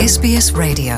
SBS Radio.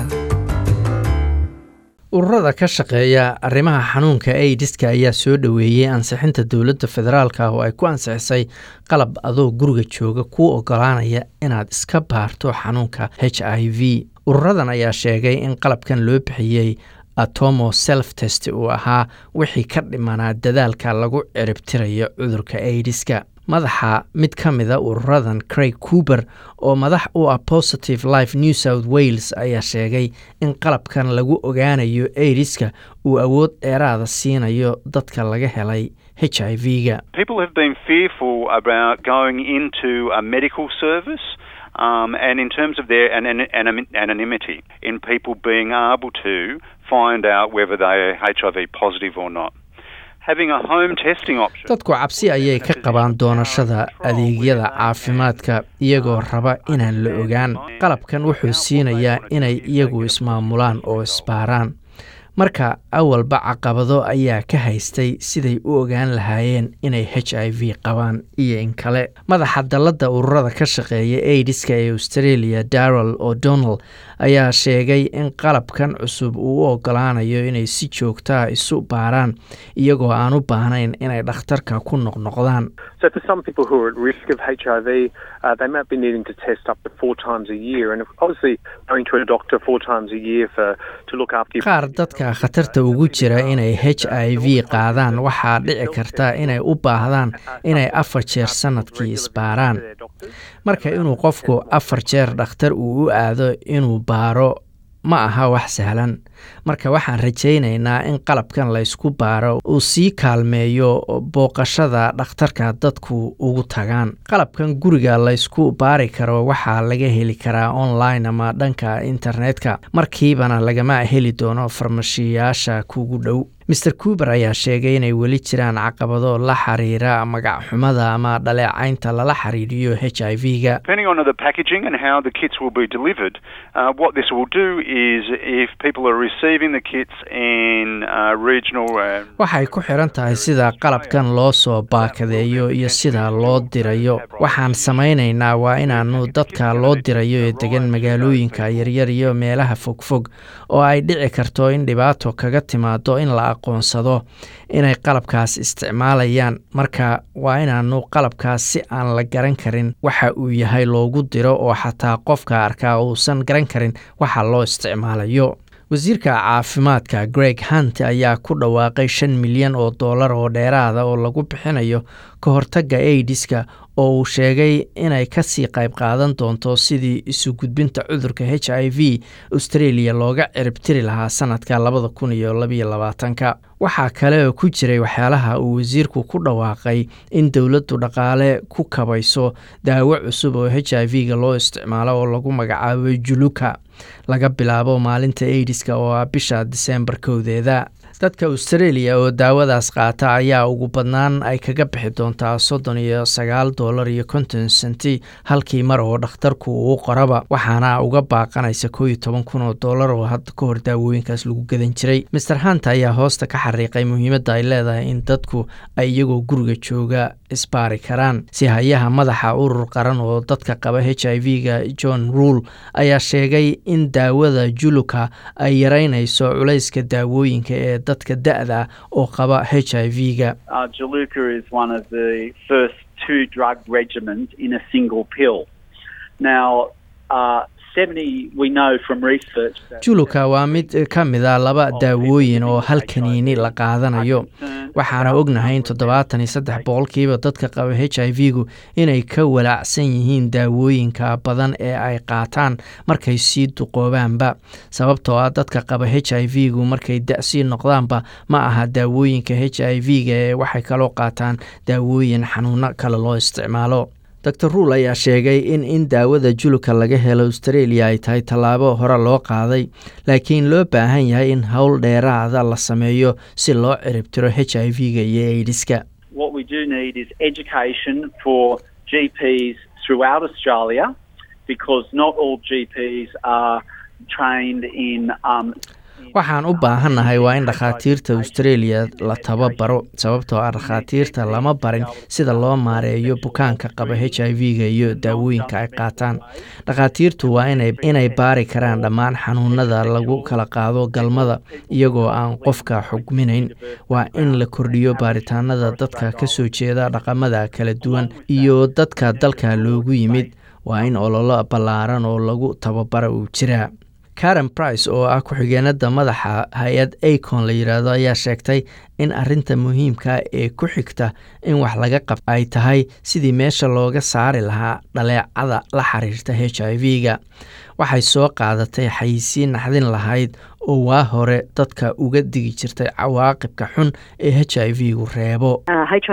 ururada ka shaqeeya arrimaha xanuunka aidiska ayaa soo dhoweeyey ansixinta dowladda federaalka oo ay ku ansixisay qalab adoo guriga jooga kuu ogolaanaya inaad iska baarto xanuunka h i v ururadan ayaa sheegay in qalabkan loo bixiyey atomo self test uu ahaa wixii ka dhimanaa dadaalka lagu ciribtirayo cudurka aidiska madaxa mid ka mida ururadan craig coober oo madax u ah positive life new south wales ayaa sheegay in qalabkan lagu ogaanayo aidiska uu awood dheeraada siinayo dadka laga helay h i v-ga People have been fearful about going into a medical service um, and in terms of their an, an, an, anonymity in people being able to find out whether they are HIV positive or not. Having a home testing option. dadku cabsi ayay ka qabaan doonashada adeegyada caafimaadka iyagoo raba inaan la ogaan qalabkan wuxuu siinayaa inay iyagu ismaamulaan oo isbaaraan marka awalba caqabado ayaa ka haystay siday u ogaan lahaayeen inay h i v qabaan iyo in kale madaxa dalladda ururada ka shaqeeya aidiska ee australia darrel o'donnell ayaa sheegay in qalabkan cusub uu u ogolaanayo inay si joogtaa isu baaraan iyagoo aan u baahnayn inay dhakhtarka ku noqnoqdaan So for some people who are at risk of HIV, uh, they might be needing to test up to four times a year, and obviously going to a doctor four times a year for to look after your qaar dadka khatarta ugu jira inay h i v qaadaan waxaa dhici karta inay u baahdaan inay afar jeer sannadkii isbaaraan marka inuu qofku afar jeer dhakhtar uu u aado inuu baaro ma aha wax sahlan marka waxaan rajaynaynaa in qalabkan laysku baaro uu sii kaalmeeyo booqashada dhakhtarka dadku ugu tagaan qalabkan guriga laysku baari karo waxaa laga heli karaa online ama dhanka internetka markiibana lagama heli doono farmashiyaasha kugu dhow maer coober ayaa sheegay inay weli jiraan caqabado la xiriira magacxumada ama dhaleecaynta lala xiriiriyo h i v-ga Depending on the packaging and how the kits will be delivered, uh, what this will do is if people are receiving the kits in uh, regional. Uh, waxay ku xiran tahay sida qalabkan loo soo baakadeeyo iyo sida loo dirayo waxaan samaynaynaa waa inaanu dadka loo dirayo ee degan magaalooyinka yaryar iyo meelaha fogfog oo ay dhici karto in dhibaato kaga timaado in la aqoonsado inay qalabkaas isticmaalayaan marka waa inaanu qalabkaas si aan la garan karin waxa uu yahay loogu diro oo xataa qofka arkaa uusan garan karin waxa loo isticmaalayo wasiirka caafimaadka greg hunt ayaa ku dhawaaqay shan milyan oo dollar oo dheeraada oo lagu bixinayo ka hortagga aidiska oo uu sheegay inay kasii qayb qaadan doonto sidii isu gudbinta cudurka h i v australia looga ciribtiri lahaa sanadka labada kun iyo labaiyo labaatanka waxaa kale oo ku jiray waxyaalaha uu wasiirku ku dhawaaqay in dowladdu dhaqaale ku kabayso daawo cusub oo h i v-ga loo isticmaalo oo lagu magacaabo juluka laga bilaabo maalinta aidiska oo ah bisha diseembar kowdeeda dadka australia oo daawadaas qaata ayaa ugu badnaan ay kaga bixi doontaa soddon iyo sagaal dollar iyo konton senti halkii mar oo dhakhtarku uu qoraba waxaana uga baaqanaysa koo iyo toban kun oo dollar oo hadda ka hor daawooyinkaas lagu gadan jiray master hunt ayaa hoosta ka xariiqay muhiimadda ay leedahay in dadku ay iyagoo guriga jooga isbaari karaan si hayaha madaxa urur qaran oo dadka qaba h i v-ga john ruul ayaa sheegay in daawada juluka ay yaraynayso culayska daawooyinka ee dadka da-da oo qaba h i v-ga Uh, Jaluca is one of the first two drug regimens in a single pill. Now, uh, 70, we know from research that juluka waa mid ka mid a laba daawooyin oo hal kaniini la qaadanayo waxaana ognahay in toddobaatan iyo saddex boqolkiiba dadka qaba h i v-gu inay ka walaacsan yihiin daawooyinka badan ee ay qaataan markay sii duqoobaanba sababtoo ah dadka qaba h i v-gu markay da-sii noqdaanba ma aha daawooyinka h i v-ga ee waxay kaloo qaataan daawooyin xanuuno kale loo isticmaalo dor ruul ayaa sheegay in in daawada juluka laga helo australia ay tahay tallaabo hore loo qaaday laakiin loo baahan yahay in howl dheeraada la sameeyo si loo ciribtiro h i v-ga iyo aidiska what we do need is education for GPs throughout Australia because not all GPs are trained in um, waxaan u baahannahay waa in dhakhaatiirta australia la tababaro sababtoo ah dhakhaatiirta lama barin sida loo maareeyo bukaanka qaba h i v-ga iyo daawooyinka ay qaataan dhakhaatiirtu waa inay baari karaan dhammaan xanuunada lagu kala qaado galmada iyagoo aan qofka xugminayn waa in la kordhiyo baaritaanada dadka ka soo jeeda dhaqamada kala duwan iyo dadka dalka loogu yimid waa in ololo ballaaran oo lagu tababara uu jiraa karen price oo ah ku-xigeenada madaxa hay-ad acon la yidhaahdo ayaa sheegtay in arinta muhiimka ee ku xigta in wax laga qabto ay tahay sidii meesha looga saari lahaa dhaleecada la xiriirta h i v-ga waxay soo qaadatay xayisiin naxdin lahayd oo waa hore dadka uga digi jirtay cawaaqibka xun ee h i v-gu reebo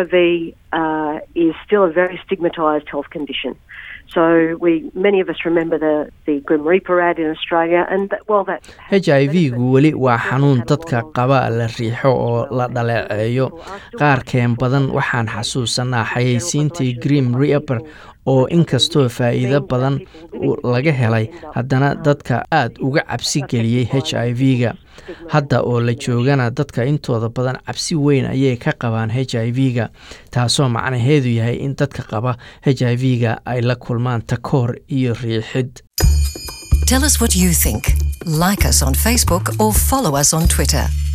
h i v-gu weli waa xanuun dadka qaba la riixo oo la dhaleeceeyo qaarkeen badan waxaan xasuusanaa xayeysiintii green reaper oo inkastoo faa'iido badan laga helay haddana dadka aad uga cabsi geliyey h i v-ga hadda oo la joogana dadka intooda badan cabsi weyn ayay ka qabaan h i v-ga taasoo macnaheedu yahay in dadka qaba h i v-ga ay la kulmaan takoor iyo riixid Tell us what you think. Like us on Facebook or follow us on Twitter.